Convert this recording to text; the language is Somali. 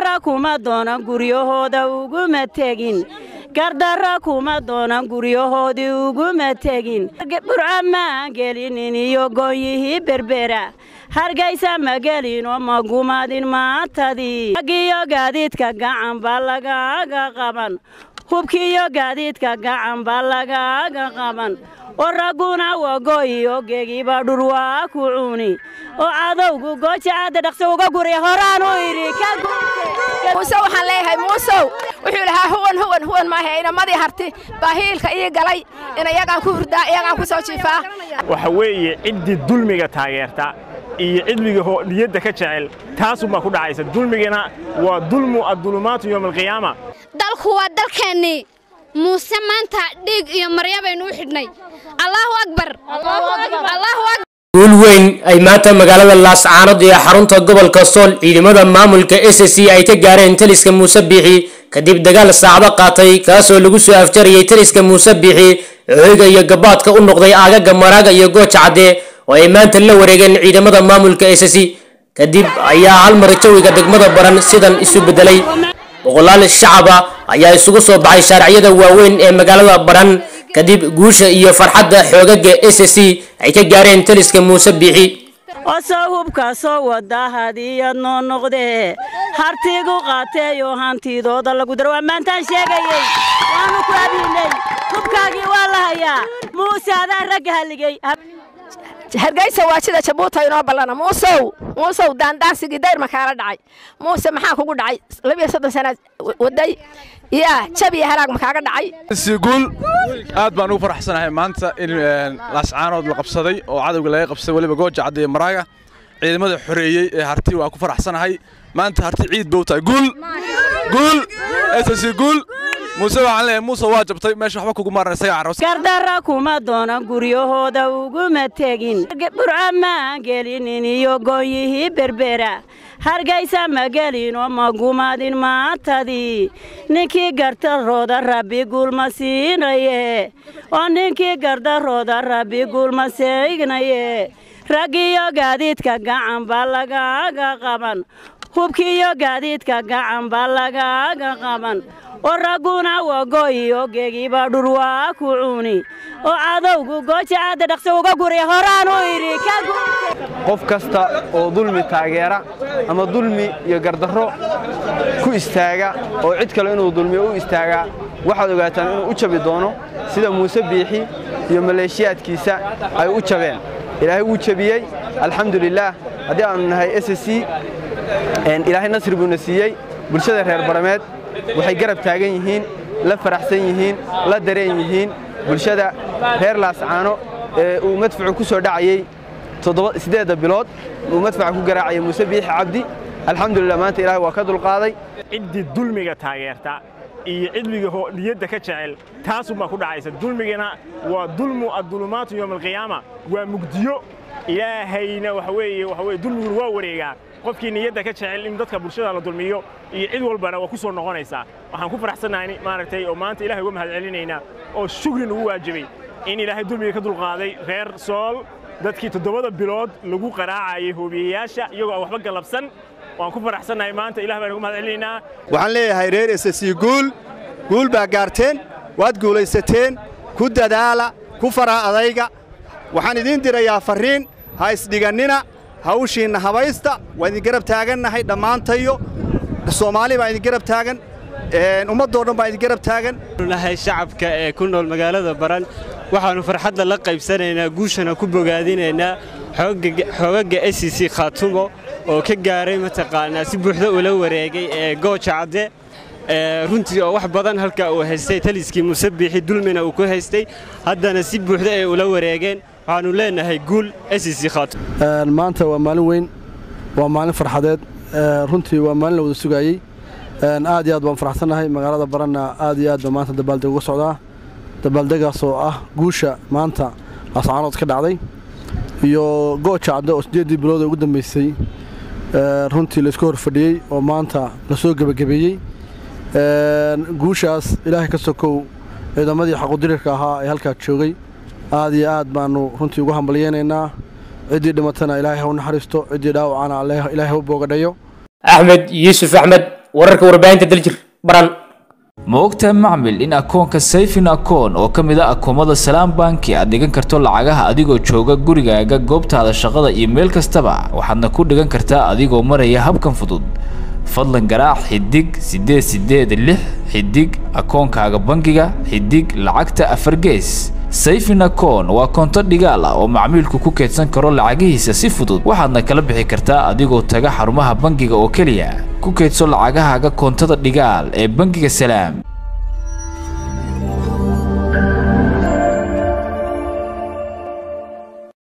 gardarra kuma doonan guryahooda uguma tegin gardarra kuma doonan guryahoodii uguma tegin burca maan gelinin iyo gooyihii berbera hargaysa ma gelinoo ma gumadin maantadii agiyo gaadiidka gacan baa lagaaga qaban hubkiiyo gaadiidka gacan baa lagaaga qaban oo ragguna wagooyi oo geegiiba dhur waa ku cuni oo cadowgu goojacadda dhaqso uga guriya horaan u idhi muuse waxaan leeyahay muusow wuxuu lahaa huwan huwan huwan maahe inamadii harti baa hiilka ii galay in iyagaan ku hurdaa iyagaan ku soo jiifaa waxa weeye ciddii dulmiga taageerta iyo cidliga niyadda ka jecel taasumbaa ku dhacaysa dulmigana waa dulmu addulumaatu yowma alqiyaama dalku waa dalkeennii muuse maanta dhiig iyo marya baynu u xidhnay allaahu akbar guul weyn ay maanta magaalada laascaanood ee xarunta gobolka sool ciidamada maamulka s c ay ka gaareen taliska muuse biixi kadib dagaal saacado qaatay kaasoo lagu soo afjarayay taliska muuse biixi hoyga iyo gabaadka u noqday aagaga maraaga iyo gooja cadde oo ay maanta la wareegeen ciidamada maamulka s c kadib ayaa hal mar jawiga degmada baran sidan isu bedelay boqolaal shacaba ayaa isugu soo baxay shaaracyada waaweyn ee magaalada baran kadib guusha iyo farxadda xoogaga s c ay ka gaareen taliska muuse biixi osoo hubka soo wada hadiyad noo noqdee hartigu qaateeyoo hantidooda lagu daro waa maantaan sheegayey waanu ku abinay hubkaagii waa la hayaa muuse adaa ragga halligey hargeysa waa sida jabuuta inoo ballana muusow muusow daandaansigii dayr makaala dhacay muuse maxaa kugu dhacay labiyo soddon sanaad waday yaa jab iyo halaag makaaga dhacay siguul aad baan ugu faraxsanahay maanta in laascaanood la qabsaday oo cadowga laga qabsaday weliba gooja cadde iyo maraaga ciidamada xoreeyey ee harti waa ku faraxsanahay maanta harti ciid bow tahay guul guul ss guul muuse waxaan leeyahay muuse waa jabtay meesha waxba kugu maaran isaga carros gardarra kuma doonan guryahooda uguma tegin burca maan gelinin iyo gooyihii berbera hargaysa ma gelinoo ma gumadin maantadii ninkii gardarooda rabbi guulma siinaye oo ninkii gardarooda rabbi guulma siignaye raggiyo gaadiidka gacan baa lagaaga qaban hubkiiyo gaadiidka gacan baa lagaaga qaban oo ragguna wagooyi oo geegiiba dhur waa ku cuni oo cadowgu goojacadda dhaqso uga guriya horaan u idhi qof kasta oo dulmi taageera ama dulmi iyo gardarro ku istaaga oo cid kale inuu dulmiyo u istaagaa waxaad ogaataan inuu u jabi doono sida muuse biixi iyo maleeshiyaadkiisa ay u jabeen ilaahay wuu jebiyey alxamdulilaah haddii aannu nahay s c ilaahay nasri buuna siiyey bulshada reer barameed waxay garab taagan yihiin la faraxsan yihiin la dareen yihiin bulshada reer laascaano ee uu madfacu ku soo dhacayey siddeedda bilood uu madfaca ku garaacayay muuse biixi cabdi alxamdulilah maanta ilaahay waa ka dulqaaday ciddii dulmiga taageerta iyo cidliga niyadda ka jecel taasumbaa ku dhacaysa dulmigana waa dulmu addulumaatu yowma alqiyaama waa mugdiyo ilaahayna waxa weeye waxa weye dulmiguna waa wareegaa qofkii niyadda ka jecel in dadka bulshada la dulmiyo iyo cid walbana waa ku soo noqonaysaa waxaan ku faraxsannahay maaragtay oo maanta ilahay uga mahad celinaynaa oo shugri nagu waajibay in ilaahay dulmiga ka dulqaaday reer sool dadkii toddobada bilood lagu qaraacayay hoobiyeyaasha iyagoo aan waxba galabsan waan ku faraxsannahay maanta ilah baan uga mahad celinaynaa waxaan leeyahay reer ss guul guul baa gaarteen waad guulaysateen ku dadaala ku faraa adayga waxaan idiin dirayaa farriin ha isdhigannina hawshiinna habaysta waa idin garab taagannahay dhammaantayo soomaali baa idin garab taagan ummaddoo dhan baa idin garab taagan nahay shacabka ee ku nool magaalada baran waxaannu farxadda la qaybsanaynaa guushana ku bogaadinaynaa xoogagga s c khaatumo oo ka gaaray mataqaanaa si buuxda ula wareegay ee gooja cadde runtii oo wax badan halkaa uu haystay taliskii muuse biixi dulmina uu ku haystay haddana si buuxda ay ula wareegeen waxaannu leenahay guul s c khaatum maanta waa maalin weyn waa maalin farxadeed runtii waa maalin la wada sugaayey aad iyo aad baan faraxsannahay magaalada baranna aad iyo aad ba maanta dabaaldeg uga socdaa dabaaldegaas oo ah guusha maanta laascaanood ka dhacday iyo gooja cadde oo siddeeddii bilood ee ugu dambaysay runtii laysku hor fadhiyey oo maanta la soo gebagabeeyey guushaas ilaahay ka sokow ciidamadii xaqudirirka ahaa ee halkaa joogay aad iyo aad baannu runtii ugu hambalyeynaynaa ciddii dhimatana ilaahay ha u naxariisto ciddii dhaawacana ilaahay ha u boogadhayo axmed yuusuf axmed wararka warbaahinta daljir baran ma ogtahay macmil in akoonka sayfin akoon oo ka mid a akoomada salaam banki aad dhigan karto lacagaha adigoo jooga gurigaaga goobtaada shaqada iyo meel kastaba waxaadna ku dhigan kartaa adigoo maraya habkan fudud fadlan garaac xidig siddeed siddeed lix xidig akoonkaaga bangiga xidig lacagta afar gees sayfin akoon waa koonto dhigaal ah oo macmiilku ku keydsan karo lacagihiisa si fudud waxaadna kala bixi kartaa adigoo taga xarumaha bangiga oo keliya ku keydso lacagahaaga koontada dhigaal ee bangiga salaam